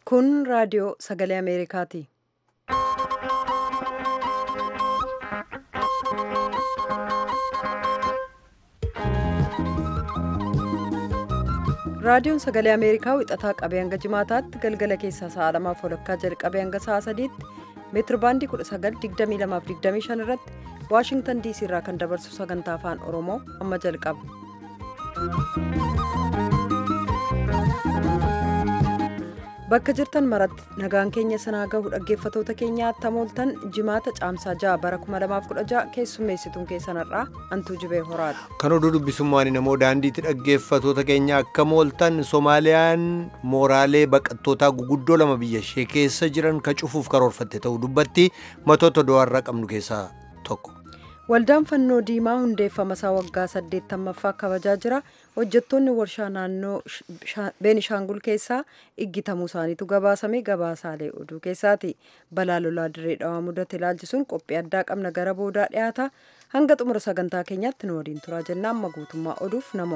Kun raadiyoo sagalee Ameerikaati. Raadiyoon sagalee Ameerikaa wixataa qabee hanga jimaataatti galgala keessaa sa'a lamaaf walakkaa jalqabee hanga sa'a sadiitti meetir baandii 1922-25 irratti Waashingtan DC irraa kan dabarsu sagantaa afaan Oromoo amma jalqaba. Bakka jirtan maratti nagaan keenya sanaa gahu dhaggeeffatoota keenya attamooltan jimaata caamsaa ja'a bara 2016 keessummeessituun keessanarraa antuu jibee horaadha. Kan oduu dubbisummaan namoo daandiitti dhaggeeffatoota keenya akka mooltan Soomaaliyaan mooraalee baqattootaa guguddoo lama biyya ishee keessa jiran ka cufuuf karoorfatte ta'uu dubbatti matoota do'arraa qabnu keessaa tokko. Waldaan fannoo diimaa hundeeffama isaa waggaa 80ffaa kabajaa jira. Hojjettoonni warshaa naannoo Beenishaangul keessaa iggitamuu isaaniitu gabaasame gabaasaalee oduu keessaati. Balaa lolaa dirree dhawaa mudate ilaalchisuun qophii addaa qabna gara boodaa dhiyaata. Hanga xumura sagantaa keenyaatti nu waliin turaa jenna amma guutummaa oduuf namo.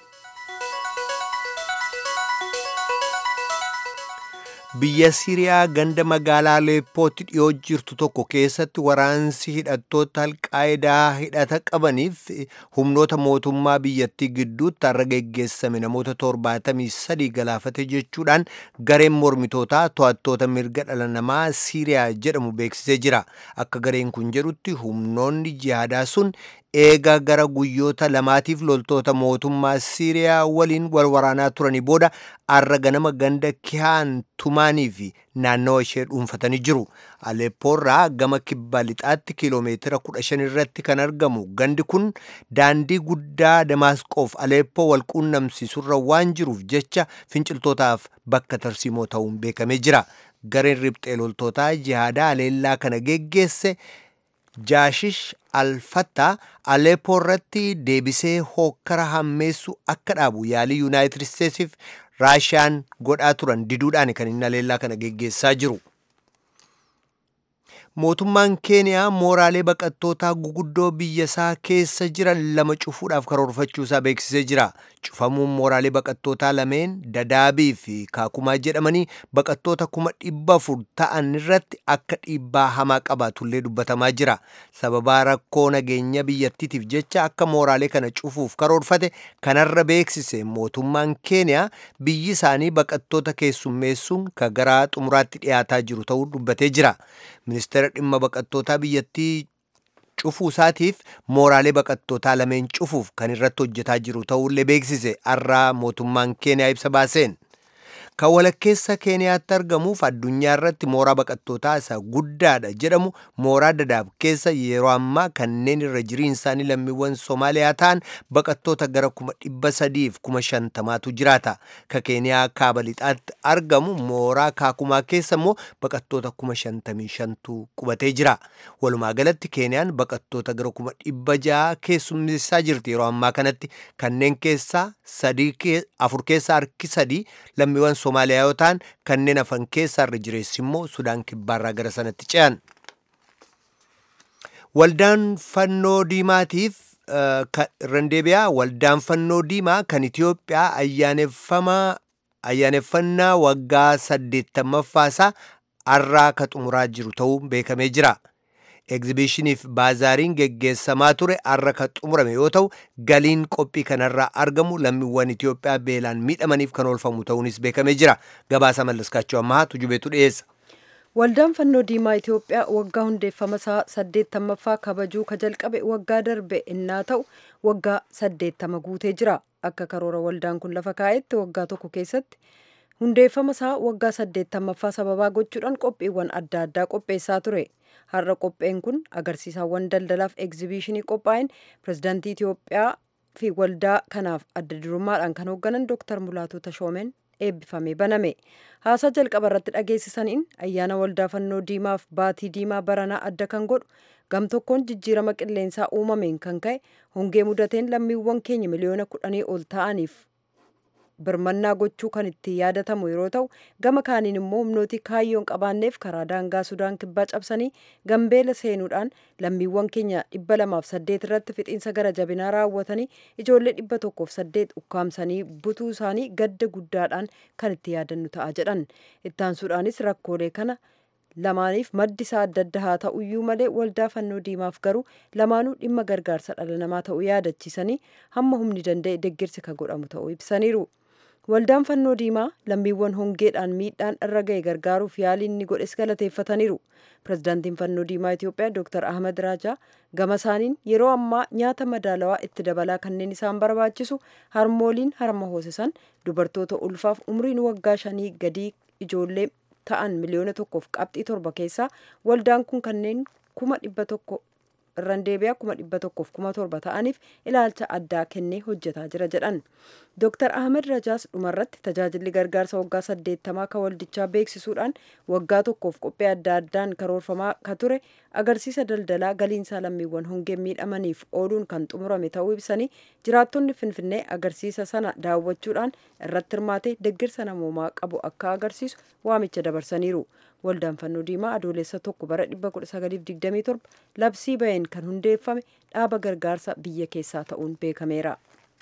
Biyya Siriyaa ganda magaalaa Aleppootti dhiyoo jirtu tokko keessatti waraansi hidhattoota alqaayidaa hidhata qabaniif humnoota mootummaa biyyattii gidduutti har'a geggeessame namoota 73 galaafate jechuudhaan gareen mormitootaa to'attoota mirga dhala namaa Siriyaa jedhamu beeksisee jira. Akka gareen kun jedhutti humnoonni jihaadaa sun eega gara guyyoota lamaatiif loltoota mootummaa Siiriyaa waliin wal waraanaa turanii booda har'a ganama ganda kihaan tumaanii fi naannawa ishee dhuunfatanii jiru. Aleppoorraa gama kibba lixaatti kiiloomeetira 15 irratti kan argamu gandi kun daandii guddaa Damaasqoof Aleppoo wal quunnamsiisurra waan jiruuf jecha finciltootaaf bakka tarsiimoo ta'uun beekamee jira. Gareen riphxee loltootaa jihaadaa aleellaa kana geggeesse Jaashish Alfattaa Aleppoo irratti deebisee hookkara hammeessu akka dhaabu yaalii Yuunaayitid Isteetsiif Raashiyaan godhaa turan diduudhaan kan inni aleellaa kana geggeessaa jiru. Mootummaan Keeniyaa mooraalee baqattootaa guguddoo biyya isaa keessa jiran lama cufuudhaaf karoorfachuu isaa beeksisee jira. Cufamuun mooraalee baqattootaa lameen Dadaabii fi Kaakumaa jedhamanii baqattoota kuma dhibba afur ta'an irratti akka dhiibbaa hamaa qabaatullee dubbatamaa jira. Sababaa rakkoo nageenya biyyattiitiif jecha akka mooraalee kana cufuuf karoorfate kanarra beeksise mootummaan Keeniyaa biyyi isaanii baqattoota keessummeessuun ka gara xumuraatti dhiyaataa jiru ta'uu dubbatee jira. Ministeera dhimma baqattootaa biyyattii cufuu isaatiif mooraalee baqattootaa lameen cufuuf kan irratti hojjetaa jiru ta'ullee beeksise har'aa mootummaan keeniyaa ibsa baaseen. Kan walakkeessa keeniyaatti argamuuf addunyaa irratti mooraa baqattootaa isa guddaadha jedhamu mooraa dadaab keessa yeroo ammaa kanneen irra jiriin isaanii lammiiwwan Soomaaliyaa ta'an baqattoota gara kuma dhibba sadiif kuma shantamaatu jiraata. Ka keeniyaa kaaba lixaatti argamu mooraa kaakumaa keessa immoo baqattoota kuma shantamii shantu qubatee jira. Walumaa galatti keeniyaan baqattoota gara kuma dhibba ja'a keessummeessaa jirti yeroo ammaa kanatti kanneen keessaa sadii afur keessaa harki sadii lammiiwwan Somaaliyaa yoo ta'an kanneen hafan keessaa irra jireessi immoo Sudaan kibbaarraa gara sanatti ce'an. Waldaan fannoo diimaatiif Randeebiyaa waldaan fannoo diimaa kan Itiyoophiyaa ayyaaneffannaa waggaa saddeettammaffaasa har'aa ka xumuraa jiru ta'uu beekamee jira. Egzibishiniif baazaariin geggeessamaa ture har'a kan xumurame yoo ta'u galiin qophii kanarraa argamu lammiiwwan Itiyoophiyaa beelaan miidhamaniif kan oolfamu ta'uunis beekamee jira. Gabaasa mallaskaachuu ammaa tujubeetu dhiyeessa. Waldaan fannoo diimaa Itiyoophiyaa waggaa hundeeffama isaa saddeettamaffaa kabajuu ka jalqabe waggaa darbe innaa ta'u waggaa saddeettama guutee jira. Akka karoora waldaan kun lafa kaa'etti waggaa tokko keessatti hundeeffama isaa waggaa saddeettamaffaa sababaa gochuudhaan qophiiwwan adda addaa qopheessaa ture. Har'a qopheen kun agarsiisawwan daldalaaf egzibishinii qophaa'een pirezidaantii Itiyoophiyaa fi waldaa kanaaf adda durummaadhaan kan hoogganan Dr. Mulaatu Tashoomeen eebbifamee baname. Haasaa jalqaba irratti dhageessisaniin ayyaana waldaa fannoo diimaaf baatii diimaa baranaa adda kan godhu gam tokkoon jijjiirama qilleensaa uumameen kan ka'e hongee mudateen lammiiwwan keenya miliyoona kudhanii ol ta'aniif birmannaa gochuu kan itti yaadatamu yeroo ta'u gama kaaniin immoo humnooti kaayyoon qabaanneef karaa daangaa sudaan kibbaa cabsanii gambeela seenuudhaan lammiiwwan keenya dhibba lamaaf saddeet irratti fixiinsa gara jabinaa raawwatanii ijoollee dhibba tokkoof saddeet ukkaamsanii butuu isaanii gadda guddaadhaan kan itti yaadannu ta'a jedhan ittaansuudhaanis rakkoolee kana lamaaniif maddi isaa adda adda haa ta'uyyuu malee waldaa fannoo diimaaf garuu lamaanuu dhimma gargaarsa dhala namaa ta'uu yaadachiisanii hamma humni danda'e deggirsi ka godhamu ta'uu ibsaniiru. Waldaan fannoo diimaa lammiiwwan hongeedhaan miidhaan irra ga'e gargaaruuf yaalii inni godhes galateeffataniiru. Pirezidaantiin fannoo diimaa Itoophiyaa Dr. Ahmad Raajaa gama isaaniin yeroo ammaa nyaata madaalawaa itti dabalaa kanneen isaan barbaachisu harmooliin harma hoosisan dubartoota ulfaaf umriin waggaa shanii gadii ijoollee ta'an miliyoona tokkoof qabxii torba keessaa waldaan kun kanneen kuma dhibba tokko irraan deebi'aa kuma dhibba tokkoof kuma torba ta'aniif ilaalcha addaa kennee hojjetaa jira jedhan. Dr. Ahmed Rajaas dhumarratti tajaajilli gargaarsa waggaa saddeettamaa kan waldichaa beeksisuudhaan waggaa tokkoof qophii adda addaan karoorfamaa ka ture agarsiisa daldalaa galiinsaa lammiiwwan hongeen miidhamaniif ooluun kan xumurame ta'uu ibsanii jiraattonni Finfinnee agarsiisa sana daawwachuudhaan irratti hirmaatee deggirsa namoomaa qabu akka agarsiisu waamicha dabarsaniiru. Waldaan fannoo diimaa adoolessa tokko bara 1927 labsii baheen kan hundeeffame dhaaba gargaarsa biyya keessaa ta'uun beekameera.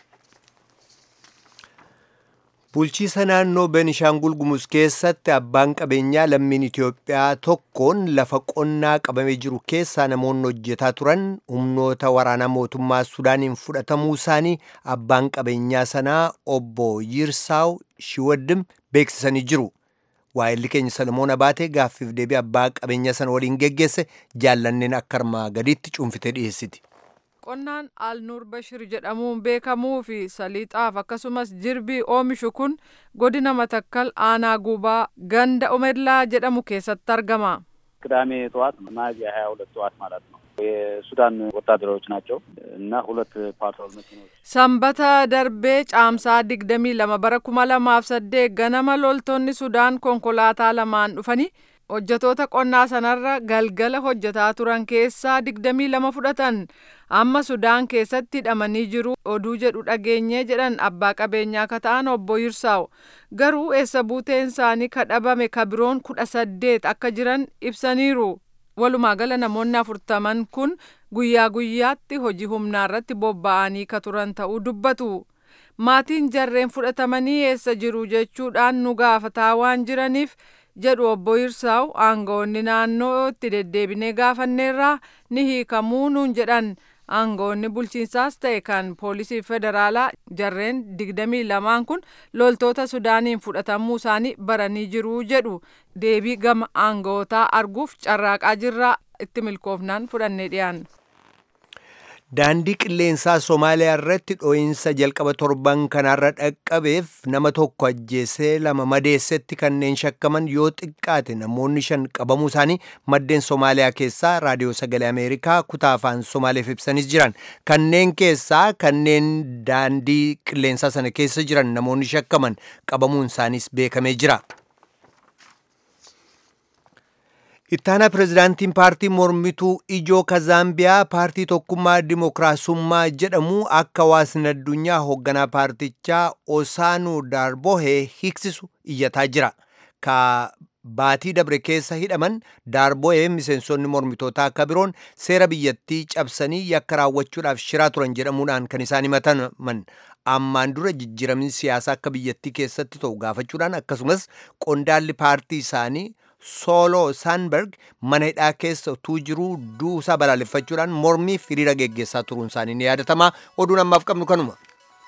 Bulchiisa naannoo Beenishaangul Gumuz keessatti abbaan qabeenyaa lammiin Itoophiyaa tokkoon lafa qonnaa qabamee jiru keessaa namoonni hojjetaa turan humnoota waraanaa mootummaa Sudaaniin fudhatamuu isaanii abbaan qabeenyaa sanaa obbo Yirsaaw Shiwaddim beeksisanii jiru. Waa'illi keenya Salomoon Abaatee gaaffiif deebii abbaa qabeenya sana waliin geggeesse jaallanneen akka armaa gadiitti cuunfitee dhiyeessiti. Qonnaan Alnuur Bashir jedhamuun beekamuu fi saliixaaf akkasumas jirbii oomishu kun godina Matakkal aanaa guubaa ganda Omedlaa jedhamu keessatti argama. ቅዳሜ ጠዋት ሚያዝያ ሀያ ሁለት ጠዋት ማለት ነው። የሱዳን ወታደሮች ናቸው እና ሁለት ፓትሮል መኪኖች Sanbata darbee caamsaa digdamii lama bara kuma lamaaf saddeet ganama loltoonni Sudaan konkolaataa lamaan dhufanii hojjetoota qonnaa sanarra galgala hojjetaa turan keessaa digdamii lama fudhatan amma Sudaan keessatti hidhamanii jiru oduu jedhu dhageenyee jedhan abbaa qabeenyaa ka ta'an obbo Yirsaaw garuu eessa buuteen isaanii ka dhabame ka biroon kudha saddeet akka jiran ibsaniiru. Walumaa gala namoonni afurtaman kun guyyaa guyyaatti hojii humnaa irratti bobba'anii ka turan ta'uu dubbatu. Maatiin jarreen fudhatamanii eessa jiru jechuudhaan nu gaafataa waan jiraniif jedhu obbo Yirsaaw aangawoonni naannoo itti deddeebinee gaafanneerraa ni hiikamuu nuun jedhan. aangawoonni bulchiinsaas ta'e kan poolisii federaalaa jarreen digdamii lamaan kun loltoota sudaaniin fudhatamuu isaanii baranii jiru jedhu deebii gama aangawootaa arguuf carraaqaa jirraa itti milkoofnaan fudhannee dhiyaanna. Daandii qilleensaa Somaaliyaa irratti dhoo'insa jalqaba torban kanaarra dhaqqabeef nama tokko ajjeesee lama madeessetti kanneen shakkaman yoo xiqqaate namoonni shan qabamuu isaanii maddeen Somaaliyaa keessaa raadiyoo sagalee Ameerikaa kutaa afaan Somaaleef ibsanis jiran. Kanneen keessaa kanneen daandii qilleensaa sana keessa jiran namoonni shakkaman qabamuun isaaniis beekamee jira. Ittaanaa pirezidaantiin paartii mormituu ijoo ka Zaambiyaa paartii tokkummaa dimookiraasummaa jedhamu akka hawaasni addunyaa hoogganaa paartichaa Osaanuu Daarbohee hiiksisu iyyataa jira. Ka baatii dabre keessa hidhaman Daarbohee miseensonni mormitootaa akka biroon seera biyyattii cabsanii yakka raawwachuudhaaf shiraa turan jedhamuudhaan kan isaan himataman. ammaan dura jijjiiramni siyaasaa akka biyyattii keessatti ta'u gaafachuudhaan akkasumas qondaalli paartii isaanii sooloo saanberg mana hidhaa keessa utuu jiruu duusaa balaaleffachuudhaan mormiif hiriira geggeessaa turuun isaanii ni yaadatama oduun ammaaf qabnu kanuma.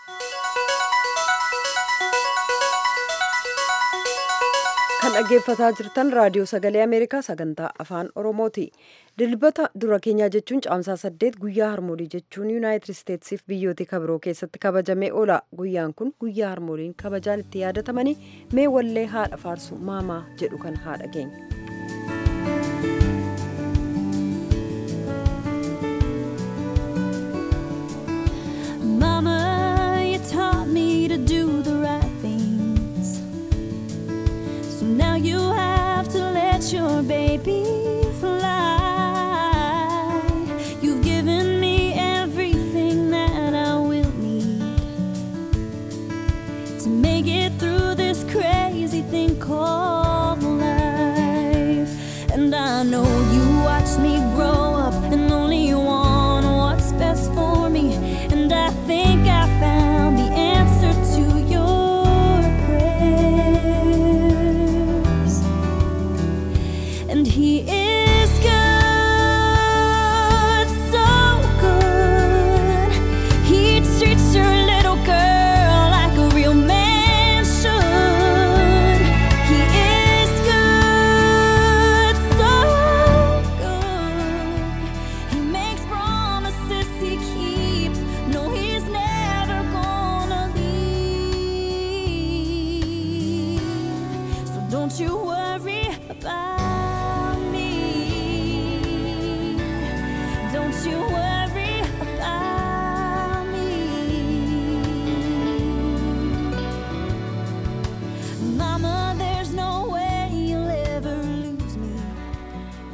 kan dhaggeeffataa jirtan raadiyoo sagalee ameerikaa sagantaa afaan oromooti dilbata dura keenyaa jechuun caamsaa saddeet guyyaa harmoolii jechuun yuunaayitid isteetsiif biyyoota kabiroo keessatti kabajamee oola guyyaan kun guyyaa harmooliin kabajaan itti yaadatamanii mee wallee haadha faarsu maamaa jedhu kan haadha keenya. Mama, you taught me to do the right things. So now you have to let your baby fly. You've given me everything that I will need to make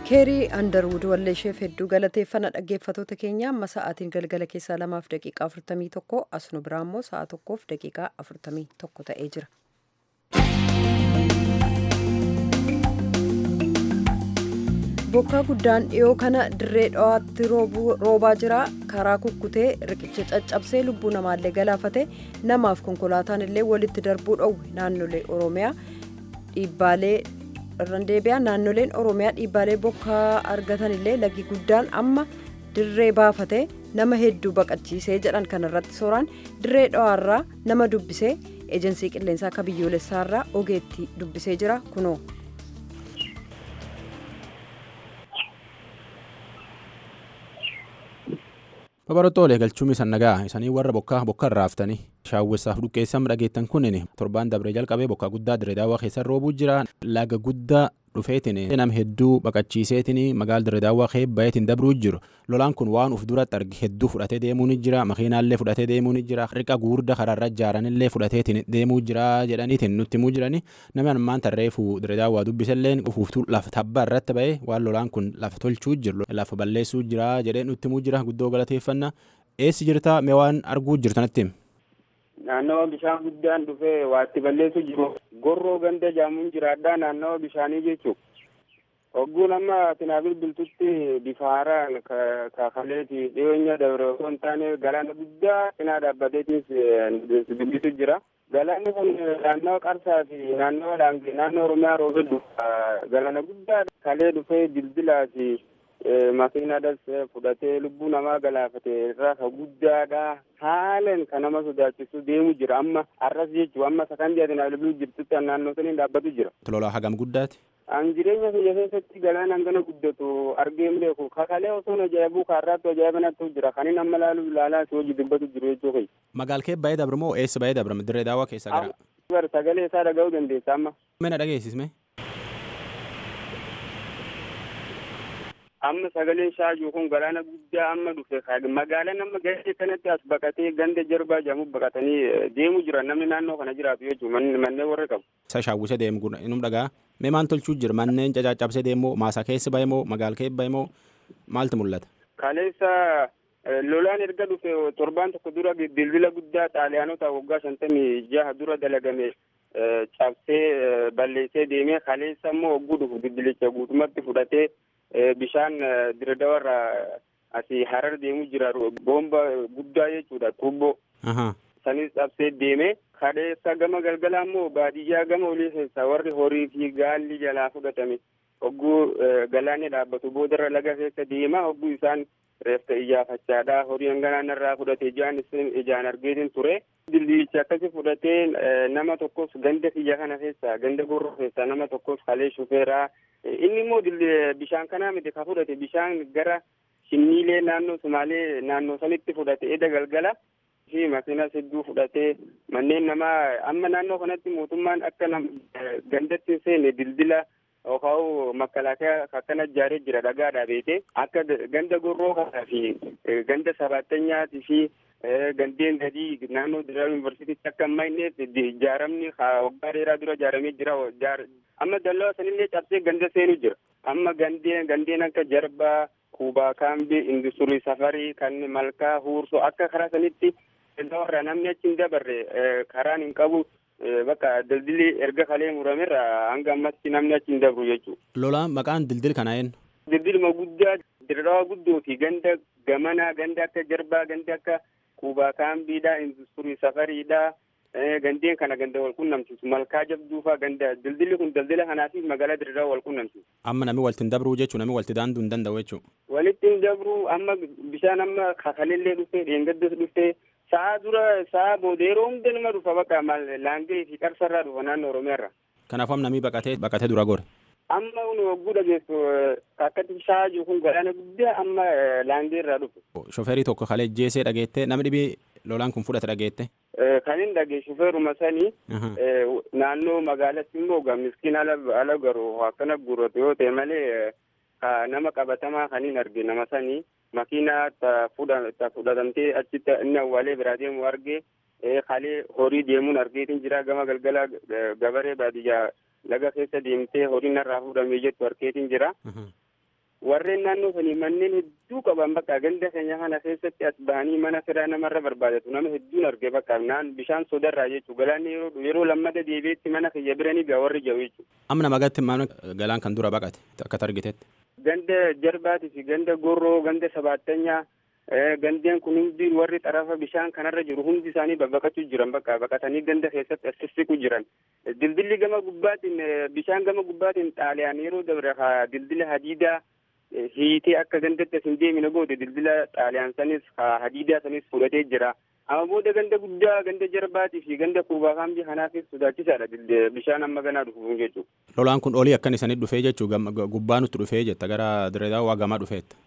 keerii andarwud walleesheef hedduu galateeffana dhaggeeffatoota keenya amma sa'aatiin galgala keessaa lamaaf daqiiqaa 41 as nu biraa immoo sa'a tokkoof daqiiqaa 41 ta'ee jira. bokkaa guddaan dhiyoo kana dirree dhawaatti roobaa jira karaa kukkutee riqicha caccabsee lubbuu namaallee galaafate namaaf konkolaataan illee walitti darbuu dhowwe naannolee oromiyaa dhiibbaalee irraan deebi'aa naannoleen oromiyaa dhiibbaalee bokkaa argatan illee lagi guddaan amma dirree baafate nama hedduu baqachiisee jedhan kanarratti sooraan dirree dhawaarraa nama dubbisee eejensii qilleensaa akka biyyoolessaarraa ogeetti dubbisee jira kunoo. Babarottoolee galchuun san nagaa isanii warra bokkaa bokka irraaftanii shaawwessaaf dhuqqeessan dhageettan kunin torbaan dabree jalqabee bokkaa guddaa dirree daawwaa keessa roobuu jira laga guddaa dhufeetiin nam hedduu baqachiiseetiin magaal dirree daawwaa keebbayeetiin dabruu jiru lolaan kun waan uf duratti arge hedduu fudhatee deemuu ni jira makiinaallee fudhatee deemuu ni jira riqa guurda karaarra ijaaranillee fudhateetiin deemuu jira jedhaniitiin nutti himuu jirani namni ammaan tarreefu dirree daawwaa dubbisalleen ufuuftuu lafa tabbaa irratti ba'ee waan lolaan kun lafa tolchuu jiru lafa balleessuu jira jedhee nutti himuu jira guddoo galateeffannaa eessi jirta mee waan arguu jirtanatti naannawa bishaan guddaan dhufee waatti balleessu jiru gorroo ganda jaamuun jiraadhaa naannawa bishaanii jechuun hogguun amma tinaabil biltutti bifa haaraan kaafaleeti dhiyeenya dabre osoo hin taane galaana guddaa cinaa dhaabbateetis dubbisu jira galaanni kun naannawa qarsaa fi naannawa laangee naannoo oromiyaa roobee dhufa galaana guddaa kalee dhufee dildilaa fi makiinaadhas fudhatee lubbuu namaa galaafate irraa ka guddaadha haalan ka nama sodaachisu deemu jira amma arras jechuu amma sakandii ati naannoo jirtutti naannoo saniin dhaabbatu jira. Lolaa hagam guddaati. An jireenya biyya keessatti galaan hangana guddatu argeen beeku kakalee osoo ajaa'ibuu kaarraatti ajaa'iba nattu jira kanin amma laalu ilaalaa si hojii dubbatu jiru jechuu kai. Magaal kee baay'ee dabre moo eessa baay'ee dabre dirree daawwaa keessaa gara. Bar sagalee isaa dhaga'uu dandeessa amma. Mana dhageessisme. amma sagaleen shaajuu kun galaana guddaa amma dhufe magaalaan amma ganda kanatti as baqatee ganda jarbaa jedhamu baqatanii deemu jiran namni naannoo kana jiraatu jechuun manneen warra qabu. Isa shaawwisee deemu kun inum dhagaa mee maan tolchuu jira manneen cacaccabsee deemoo maasaa keessa bahe moo magaal kee bahe moo maaltu mul'ata. Kaleessa lolaan erga dhufe torbaan tokko dura bilbila guddaa xaaliyaanota waggaa shantamii jaha dura dalagame cabsee balleessee deemee kaleessa immoo hogguu dhufu bilbilicha guutumatti fudhatee bishaan dirdawarra asii harar deemu jira boomba guddaa jechuudha tuubboo sanis cabsee deeme kaleessa gama galgalaa immoo baadiyyaa gama olii keessa warri horii fi gaalli jalaa fudhatame hogguu galaanni dhaabbatu boodarra laga keessa deema hogguu isaan reefta iyyaafachaadha horii hanganaan irraa fudhate ijaan isin ijaan argeetin ture dildiichi akkasi fudhatee nama tokkos ganda kiyya kana keessa ganda gorroo keessa nama tokkos kalee shufeeraa inni immoo bishaan kanaa miti ka fudhate bishaan gara shinniilee naannoo sumaalee naannoo sanitti fudhate eda galgala fi makiinas hedduu fudhatee manneen namaa amma naannoo kanatti mootummaan akka gandatti seene dildila yookaan makalaakaa akkana ijaaree jira dhagaadhaa beete akka ganda gorroo kanaa fi ganda sabaattanyaati fi gandeen gadii naannoo dira yuunivarsiitiitti akka amma inneef ijaaramni waggaa dheeraa dura ijaaramee jira amma dallaa sanillee cabsee ganda seenu jira amma gandeen gandeen akka jarbaa kuubaa kaambii industirii safarii kan malkaa huursoo akka karaa sanitti warra namni achi hin dabarre karaan hin qabu bakka dildilli erga kalee muramerra hanga ammatti namni achi hin dabru jechuudha. Lolaan maqaan dildil kanaa eenyu? Dildilma guddaa dirraa guddoo fi ganda gamanaa ganda akka jarbaa ganda akka kuubaa kaambiidha industirii safariidha gandeen kana ganda wal qunnamsiisu malkaa jabduufaa ganda dildilli kun daldila kanaatiif magaalaa dirraa wal qunnamsiisu. Amma namni walitti hin dabruu jechuun namni walitti daanduu hin danda'u jechuudha. Walitti hin dabruu amma bishaan amma kakalellee dhufee dheengaddas dhufee sa'a dura sa'a booda yeroo hunda nama dhufa bakka laangee fi qarsarraa dhufa naannoo oromiyaarra. Kanaafuu namni baqatee baqatee dura gore. Amma kun hogguu dhageessu akkatti shaajuu kun galaana guddaa amma laangee irraa dhufu. Shofeerii tokko kalee jeesee dhageette namni dhibii lolaan kun fudhate dhageette. Kan hin dhagee shofeeruma sanii naannoo magaalatti immoo miskiin ala garuu akkana guurratu yoo ta'e malee nama qabatamaa kan hin arge nama sanii makiinaa fudhatamtee achitti inni awwaalee biraa deemu argee kalee horii deemuun argeetiin jira gama galgala gabaree baadiyyaa laga keessa deemtee horiin irraa fuudhamee jettu argeetiin jira. warreen naannoo sanii manneen hedduu qaban bakka ganda keenya kana keessatti as bahanii mana firaa namarra barbaadatu nama hedduun arge bakka naan bishaan sodarraa jechuu galaanni yeroo yeroo lammada deebi'etti mana kiyya biranii gaa warri jiru jechuu. Amma nama gatti mana galaan kan dura baqate akka targitetti. Ganda jarbaatii fi ganda gorroo ganda sabaattanyaa gandeen kun hundi warri xarafa bishaan kanarra jiru hundi isaanii babbaqachuu jiran bakka baqatanii ganda keessatti assisiqu jiran. Dildilli gama gubbaatiin bishaan gama gubbaatiin xaaliyaan yeroo dabre dildila hadiidaa hiitee akka gandatti as hin deemine goote dildila xaaliyaan sanis hadiidaa sanis fudhatee jira. Amma booda ganda guddaa ganda jarbaatii fi ganda kuubaa kaambii kanaafis sodaachisaadha bishaan amma ganaa dhufu jechuudha. Lolaan kun olii akkan isanii dhufee jechuu gubbaa nutti dhufee jetta gara direedaa waa gamaa dhufeetta.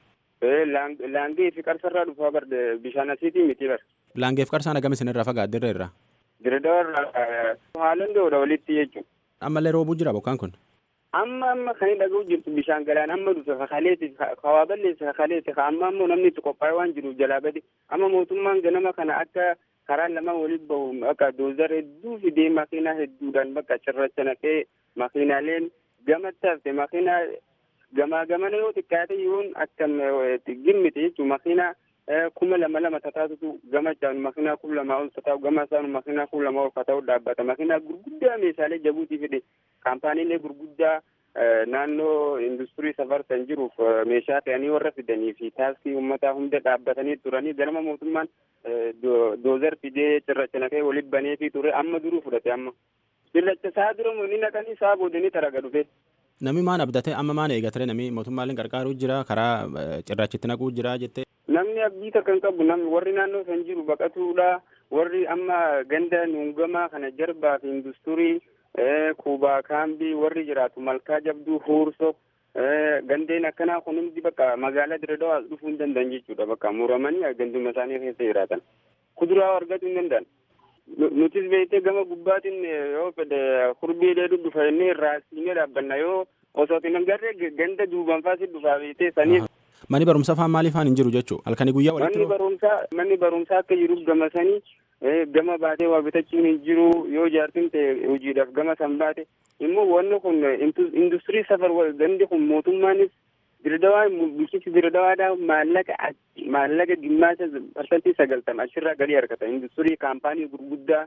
Laangee fi qarsarraa dhufaa bar bishaan asiitii miti bar. Laangeef qarsaan agam isinirraa fagaat dirree irraa. Direedaa irraa haalan doodha walitti jechuudha. Ammallee roobuu jira bokkaan kun. amma amma kan hin dhaga'u jirtu bishaan galaan amma dhufe kakaleeti kawaa balleesse kakaleeti amma ammoo namni itti qophaa'e waan jiruuf jalaa bade amma mootummaan ganama kana akka karaa lama waliin bahu akka doozar hedduu fidee makiinaa hedduudhaan bakka cirracha naqee makiinaaleen gamatti hafte makiinaa gamaa gamana yoo xiqqaate yoon akkam gimmite jechuun makiinaa kuma lama lama tataatutu gama caalu makiinaa kuma lamaa ol tataa'u gama isaanu makiinaa kuma lama ol tataa'u dhaabbata makiinaa gurguddaa meeshaalee jabuutii fide kaampaaniilee gurguddaa naannoo industirii safarsan jiruuf meeshaa fe'anii warra fidanii fi taaksii uummataa hunda dhaabbatanii turanii ganama mootummaan doozar fidee cirracha naqee walitti banee fi ture amma duruu fudhate amma. Cirracha saa dura ni naqanii saa boodanii taraga dhufe. Namni maan abdatee amma maan eegatee namni mootummaaleen qarqaaruu jira karaa cirrachitti naquu jira jettee. Namni abdii takka hin qabu namni warri naannoo san jiru baqatuudha warri amma ganda nuungamaa kana jarbaa fi industirii kuubaa kaambii warri jiraatu malkaa jabduu huurso gandeen akkanaa kun hundi bakka magaalaa direedawaa dhufuu hin danda'an jechuudha bakka muramanii ganduma isaanii keessa jiraatan kuduraa argachuu hin danda'an. Nutis beektee gama gubbaatiin yoo fedhe kurbii dheeduu dhufa jennee raasiinee dhaabbanna yoo osoo hin agarree ganda duuban faasi dhufaa beektee saniif. Manni barumsaa faan maaliif faan hin jiru jechuudha halkanii guyyaa walitti Manni barumsaa manni barumsaa akka jiruuf gama sanii gama baatee waa bitachuun hin jiru yoo jaartin ta'e hojiidhaaf gama san baate immoo wanni kun industirii safar gandi kun mootummaanis dirdawaa bulchiinsi dirdawaadhaa maallaqa maallaqa dhimmaasa parsantii sagaltama achirraa galii argata industirii kaampaanii gurguddaa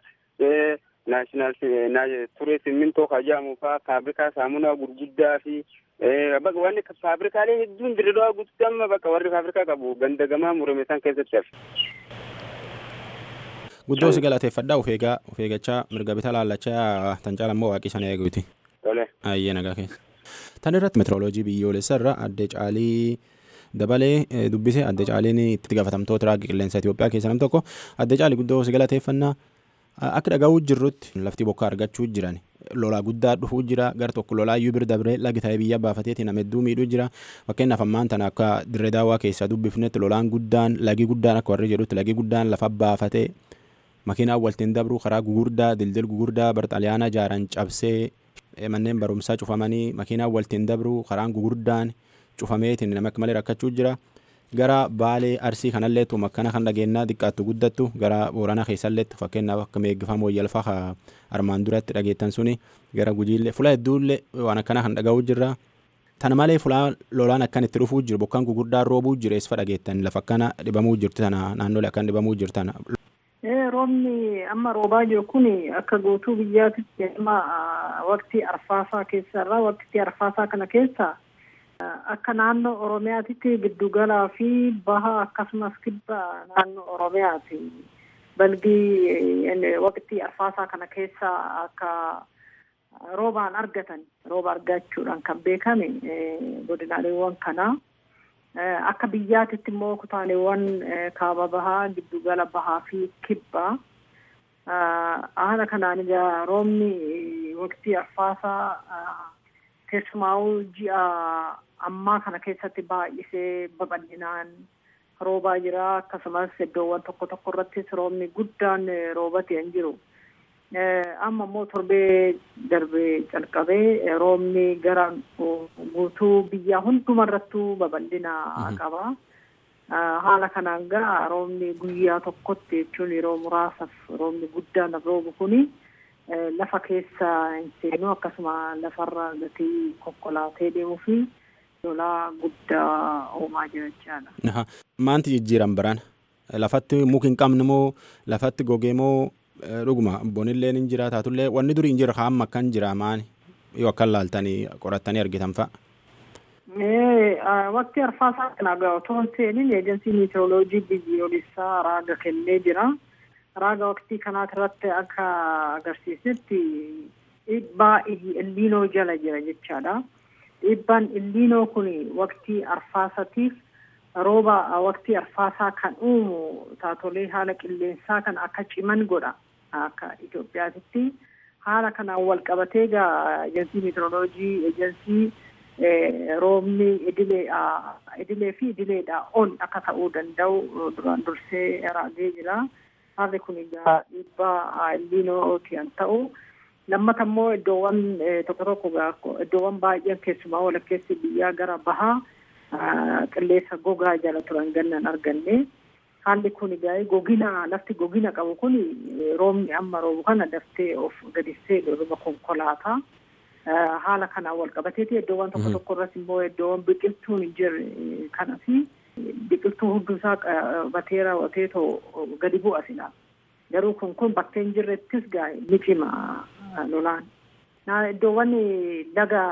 naashinaal turee simmintoo kajaamu faa faabrikaa saamunaa gurguddaa fi bakka wanni faabrikaalee hedduun dirdawaa guututti amma bakka warri faabrikaa qabu ganda gamaa murame san keessatti hafe. Guddoo si galateeffadhaa of eegaa of eeggachaa mirga bitaa laallachaa tan caalammoo waaqii sana eeguuti. Tole. Ayyee nagaa keessa. Tan irratti meteoroloojii biyyoolessa irra adde caalii dabalee dubbise adde caaliin itti gaafatamtoota raagii qilleensa Itoophiyaa keessa nam tokko adde caalii guddoo si galateeffannaa akka dhaga'uu jirrutti lafti bokkaa argachuu jiran lolaa guddaa dhufuu jira gar tokko lolaa iyyuu bira dabree lagi ta'ee biyya baafateeti nama hedduu miidhuu jira fakkeenyaaf ammaan tana akka dirree daawwaa keessaa dubbifnetti lolaan guddaan lagi guddaan akka warri jedhutti lagi guddaan lafa baafatee makiinaan waltiin dabru karaa gugurdaa dildil gugurdaa barxaliyaana jaaran cabsee manneen barumsaa cufamanii makiinaan waltiin dabru karaan gugurdaan cufameetiin nama akka malee rakkachuu jira gara baalee arsii kanallee tu makkana kan dhageenyaa xiqqaattu guddattu gara boorana keessalleetti fakkeenyaaf akka meeggifama wayyalfaa armaan duratti dhageettan suni gara gujiillee fula hedduullee waan akkana kan dhaga'uu jirra. Tana malee fulaan lolaan akkan itti dhufuu jiru bokkaan gurguddaan roobuu jiru eessa dhageettan lafa akkana dhibamuu jirtu tana naannolee akkan dhibamuu jirtu tana. roobni amma roobaa jiru kun akka guutuu biyyaatitti amma waqtii arfaasaa keessarraa waqtii arfaasaa kana keessa akka naannoo oromiyaatitti giddugalaa fi baha akkasumas kibba naannoo oromiyaati balgii waqtii arfaasaa kana keessa akka roobaan argatan rooba argachuudhaan kan beekame godinaaleewwan kanaa. akka biyyaatitti immoo kutaaleewwan kaaba bahaa giddugala bahaa fi kibbaa haala kanaan egaa roobni waqtii arfaasaa keessumaa'uu ji'a ammaa kana keessatti baay'isee babal'inaan roobaa jira akkasumas iddoowwan tokko tokko irrattis roobni guddaan roobatee hin jiru. amma immoo torbee darbee calqabee roobni gara guutuu biyyaa hundumarrattuu babal'ina qaba. Haala kanaan gara roobni guyyaa tokkotti jechuun yeroo muraasaaf roobni guddaan roobu kuni lafa keessa hin seenu akkasuma lafarra gatii konkolaatee deemuu fi lolaa guddaa uumaa jira jechaadha. Maanti jijjiiran biraan lafatti muki hin qabne moo lafatti gogee moo dhuguma bonillee ni jira taatullee wanni durii hin jira haamma akkan jira maani yoo akkan laaltanii qorattanii argitan fa'a. Waqtii arfaasaa kana gaa otoo hin seenin eejensiin meteoroloojii biyyoolessaa raaga kennee jira. Raaga waqtii kanaati irratti akka agarsiisnetti dhiibbaa illiinoo jala jira jechaadha. Dhiibbaan illiinoo kun waqtii arfaasatiif rooba waqtii arfaasaa kan uumu taatolee haala qilleensaa kan akka ciman godha akka Itoophiyaatitti. Haala kanaan wal qabatee gaa eejensii meteoroloojii eejensii roobni idileedha idilee fi idileedha ol akka ta'uu danda'u duraan dursee raagee jira. Haalli kun egaa dhiibbaa illiinooti kan ta'u. Lammata immoo iddoowwan tokko tokko iddoowwan baay'een keessumaa walakkeessi biyyaa gara bahaa qilleensa gogaa jala turan gannan arganne. Haalli kun egaa gogina lafti gogina qabu kun roobni amma roobu kana daftee of gadissee dhorba konkolaataa. Haala kanaan wal qabateeti iddoowwan tokko tokko irratti immoo iddoowwan biqiltuun hin jirre kanas biqiltuu hunduusaa qabatee raawwatee too gadi bu'a silaa. Garuu kun kun bakkee hin jirrettis gaa ni cima lolaan. Iddoowwan laga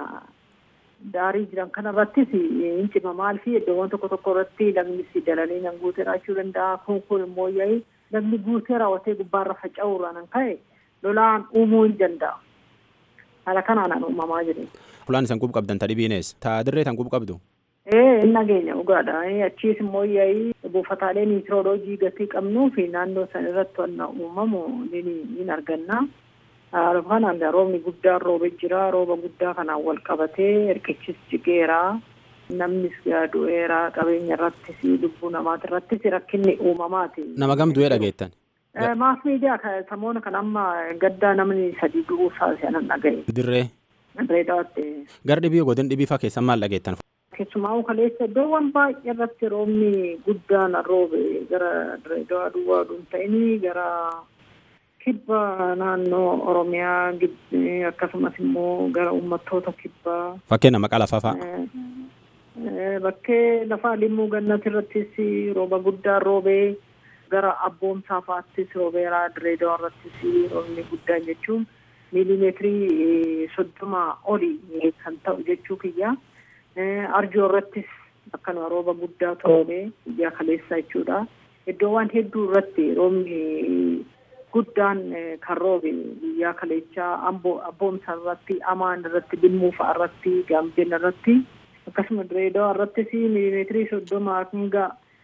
daarii jiran kanarrattis hin cima maal fi iddoowwan tokko tokko irratti lagnis dalalii nan guutee raachuu danda'a. Kun kun immoo yaa'ii lagni guutee raawwatee gubbaarra faca'uurraan kan ka'e lolaan uumuu hin danda'a. Haala kanaan uumamaa jiru. Fulaan isan qub qabdan tadhibiines taa dirree tan qub qabdu. Ee hin nageenya dhugaadha. Achiis immoo yaa'ii buufataalee meteoroloojii gatii qabnuu fi naannoo san irratti wanna uumamu ni arganna. Kanaan roobni guddaan roobee jira. Rooba guddaa kanaan wal qabatee hirkichis jigeera. Namnis du'eera qabeenya irrattis lubbuu namaati irrattis rakkinni uumamaati. Nama gam du'ee dhageettan. Maas miidiyaa samoona kan amma gaddaa namni sadii du'uu saasisan dhagaye. Dirree. Dirree dhawatte. Gara dhibii godin dhibii faa keessan maal dhageettan? Keessumaa kaleessa iddoowwan baay'ee irratti roobni guddaan roobe gara dirree dhawaa duwwaa dhuun ta'ini gara kibba naannoo Oromiyaa akkasumas immoo gara uummattoota kibbaa. Fakkeen nama qalafaa fa'a. Bakkee lafaa limmuu gannati irrattis rooba guddaan roobee gara abboomsaa fa'aattis roobeeraa dirree dhawaa irrattis roobni guddaan jechuun miilimeetirii soddoma oli kan ta'u jechuu kiyya. Arjoo irrattis akkanuma rooba guddaa roobee biyya kaleessa jechuudha. Iddoowwan hedduu irratti roobni guddaan kan roobe biyya kaleechaa abboomsa irratti amaan irratti dimmuu fa'a irratti gaambeen irratti akkasuma direedawaa irrattis miilimeetirii soddoma hanga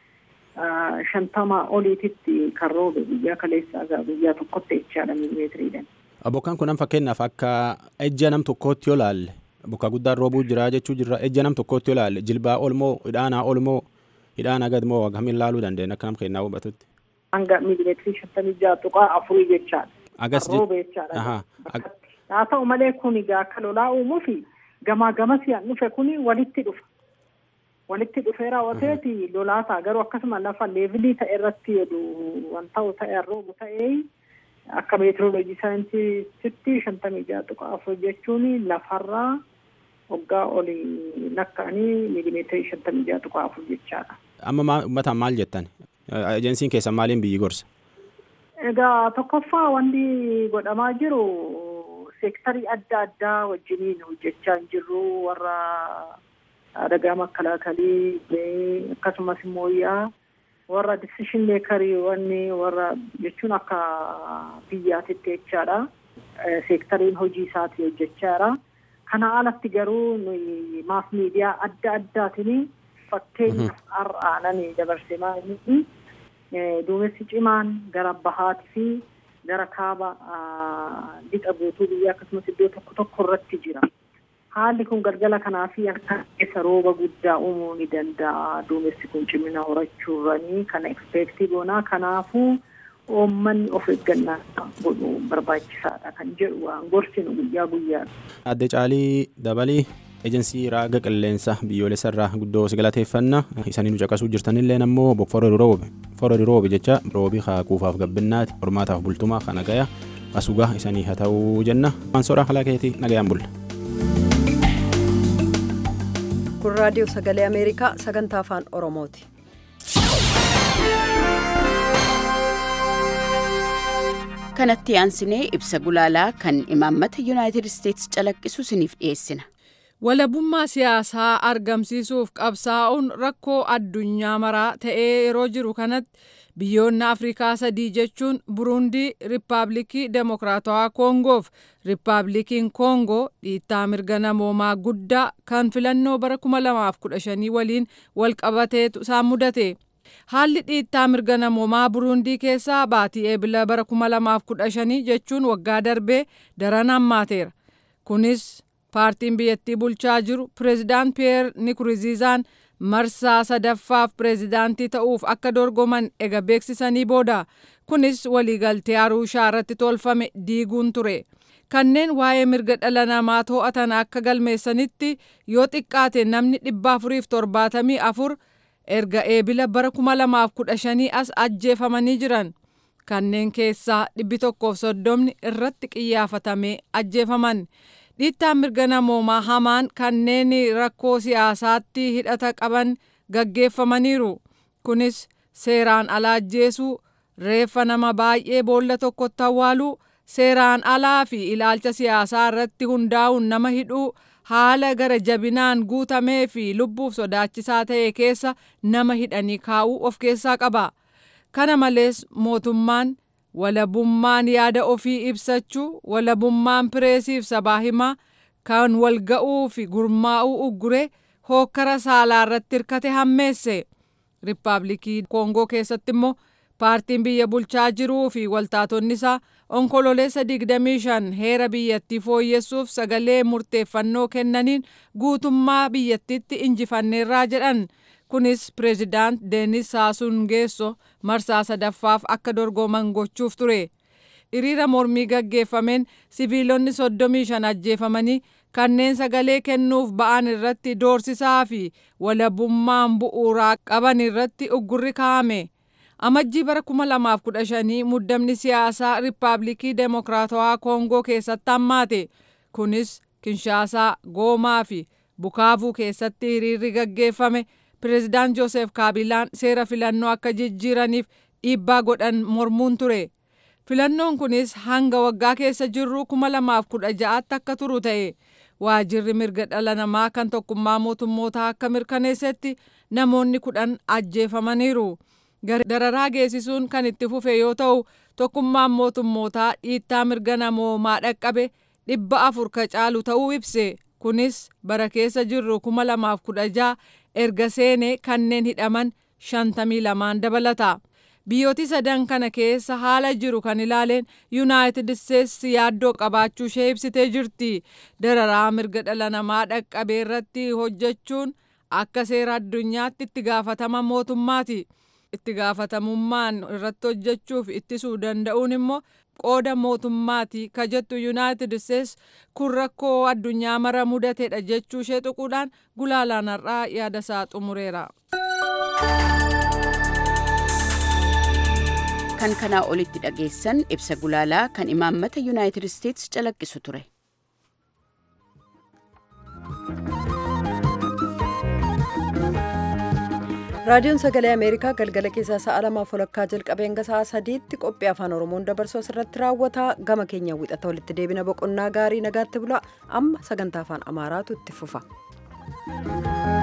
shantama oliititti kan roobe biyya kaleessaa biyya tokkotti jechaadha miilimeetiriidhaan. Bokkaan kun fakkeenyaaf akka ejja nam tokkootti yoo laalle bokkaa guddaan roobuu jira jechuu jirra ejja nam tokkootti yoo laalle jilbaa olmoo hidhaanaa olmoo hidhaanaa gadmoo akkamiin laaluu dandeenya akka nam kennaa hubatutti. Hanga miilimeetirii shantamii ja'a tuqaa afurii jechaadha. Agas roobe jechaadha. Haa ta'u malee kun egaa akka lolaa uumuufi gamaa gamas yaan dhufe kun walitti dhufa. Walitti dhufee raawwateeti lolaa ta'a garuu akkasuma lafa leevilii ta'e irratti jedhu waan ta'u ta'e roobu ta'ee akka meetirooloojii saayinsiitti shantamii ja'a tuqaa afur jechuun lafarraa waggaa olii lakka'anii miilimeetirii shantamii ja'a tuqaa afur jechaadha. Amma uummataan maal jettan? Ejensiin keessan maaliin biyyi gorsa? Egaa tokkoffaa wanti godhamaa jiru seektarii adda addaa wajjiniin hojjechaa hin jirru warra adagaa makalaakalii akkasumas immoo yaa warra disishin meekarii wanni warra jechuun akka biyyaatitti jechaadha. Seektariin hojii isaatii hojjechaadha. Kana alatti garuu nuyi maas miidiyaa adda addaatiin fakkeenyaaf har'aananii dabarsee maaliif duumessi cimaan gara bahaatii fi gara kaaba lixa guutuu biyya akkasumas iddoo tokko tokko irratti jira. Haalli kun galgala kanaa fi akka keessa rooba guddaa uumuu ni danda'a. Duumessi kun cimina horachuurranii kana ekspeektii goonaa kanaafuu uummanni of eeggannaa godhu barbaachisaadha kan jedhu waan gorsinu guyyaa guyyaadha. Adde Caalii Dabalii ejensii raaga qilleensa biyyoolessa irraa guddoo si galateeffanna isanii nu caqasuu jirtanillee ammoo bokforri roobe forri roobe jecha roobii haaquufaaf gabbinnaati hormaataaf bultumaa kana gaya asugaa isanii haa ta'uu jenna waan soraa halaa keetii nagayaan bulla. kun raadiyoo sagalee ameerikaa sagantaa afaan oromooti. kanatti aansinee ibsa gulaalaa kan imaammata yuunaayitid isteetsi calaqqisu isiniif dhiyeessina. walabummaa siyaasaa argamsiisuuf qabsaa'uun rakkoo addunyaa maraa ta'ee yeroo jiru kanatti biyyoonni afrikaa sadii jechuun burundii riippaabilikii demokiraatawaa koongoof riippaabilikiin koongoo dhiittaa mirga namoomaa guddaa kan filannoo bara 2015 waliin walqabateetu isaan mudate. haalli dhiittaa mirga namoomaa burundii keessaa baatii eebila bara 2015 jechuun waggaa darbee daran hammaateera kunis paartiin biyyattii bulchaa jiru pireezidaant piyeer nikurziizaan marsaa sadaffaaf pireezidaantii ta'uuf akka dorgoman ega beeksisanii booda kunis waliigaltee aruushaa irratti tolfame diiguun ture kanneen waa'ee mirga dhala namaa to'atan akka galmeessanitti yoo xiqqaate namni dhibba afuriif torbaatamii afur erga eebila bara 2015 as ajjeefamanii jiran kanneen keessaa dhibbi tokkoof soddomni irratti qiyyaafatamee ajjeefaman dhiittaan mirga namoomaa hamaan kanneen rakkoo siyaasaatti hidhata qaban gaggeeffamaniiru kunis seeraan alaa ajjeesuu reeffa nama baay'ee boolla tokkotti awwaaluu seeraan alaa fi ilaalcha siyaasaa irratti hundaa'uun nama hidhuu haala gara jabinaan guutamee fi lubbuuf sodaachisaa ta'e keessa nama hidhanii kaa'uu of keessaa qaba. Kana malees mootummaan walabummaan yaada ofii ibsachuu, walabummaan pireesiif sabaa himaa kan wal ga'uu fi gurmaa'uu uggure hookkara saalaa irratti hirkate hammeesse. Riippaabilikii Koongoo keessatti immoo paartiin biyya bulchaa jiruu fi waltaatonni isaa onkololeessa 25 heera biyyattii fooyyessuuf sagalee murteeffannoo kennaniin guutummaa biyyattiitti injifanneerraa jedhan kunis pireezidaant deenis saasuun geesso marsaa sadaffaaf akka dorgoman gochuuf ture hiriira mormii gaggeeffameen siviilonni 35 ajjeefamanii kanneen sagalee kennuuf ba'an irratti doorsisaa fi walabummaan bu'uuraa qaban irratti uggurri kaa'ame. amajjii bara 2015 muddamni siyaasaa riippaabilikii demokiraatawaa koongoo keessatti hammaate kunis kinshaasaa goomaa fi bukaavuu keessatti hiriirri gaggeeffame pireezidaant joosef kaabilaan seera filannoo akka jijjiiraniif dhiibbaa godhan mormuun ture filannoon kunis hanga waggaa keessa jirru 2016tti akka turu ta'e waajirri mirga dhala namaa kan tokkummaa mootummootaa akka mirkaneessetti namoonni kudhan ajjeefamaniiru. dararaa geessisuun kan itti fufe yoo ta'u tokkummaan mootummootaa dhiittaa mirga namoomaa dhaqqabe dhibba afur ka caalu ta'uu ibse kunis bara keessa jirru kuma lamaaf kudha jaha erga seenee kanneen hidhaman shantamii lamaan dabalata. biyyooti sadan kana keessa haala jiru kan ilaaleen yuunaayitid isteetsi yaaddoo qabaachuu ishee ibsitee jirti dararaa mirga dhala namaa dhaqqabee irratti hojjechuun akka seera addunyaatti itti gaafatama mootummaati. itti gaafatamummaan irratti hojjechuuf ittisuu danda'uun immoo qooda mootummaati ka jettu yuunaayitid isteetsi kun rakkoo addunyaa mara mudateedha jechuu ishee tuquudhaan gulaalaan har'aa yaada isaa xumureera. kan kanaa olitti dhageessan ibsa gulaalaa kan imaammata yuunaayitid isteetsi calaqqisu ture. raadiyoon sagalee ameerikaa galgala keessaa sa'a lamaaf walakkaa jalqabee hanga sa'a sadiitti qophii afaan oromoon dabarsu asirratti raawwata gama keenya wixata walitti deebina boqonnaa gaarii nagaatti bula amma sagantaa afaan amaaraatu itti fufa.